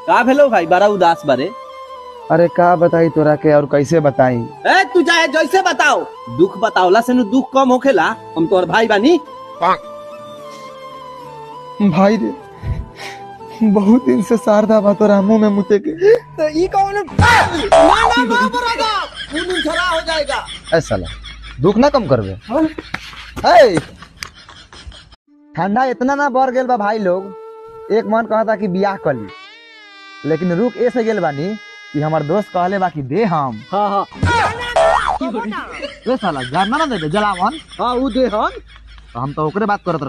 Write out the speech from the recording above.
का भेलो भाई बड़ा उदास बारे अरे का बताई तोरा के और कैसे बताई ए तू चाहे जैसे बताओ दुख बताओला से नु दुख कम होखेला हम तोर भाई बानी भाई रे बहुत दिन से शारदा बा तोरा मुंह में मुते के तो ई कौन ना ना ना बरागा खून झरा हो जाएगा ऐ साला दुख ना कम करबे है ठंडा इतना ना बढ़ गेल बा भाई लोग एक मन कहता कि बियाह कर ली लेकिन रुक ऐसे गेल बानी कि हमार दोस्त कहले बा कि दे हम हां हां ए साला जानना ना देबे जलावन हां उ दे हम तो हम तो ओकरे बात करत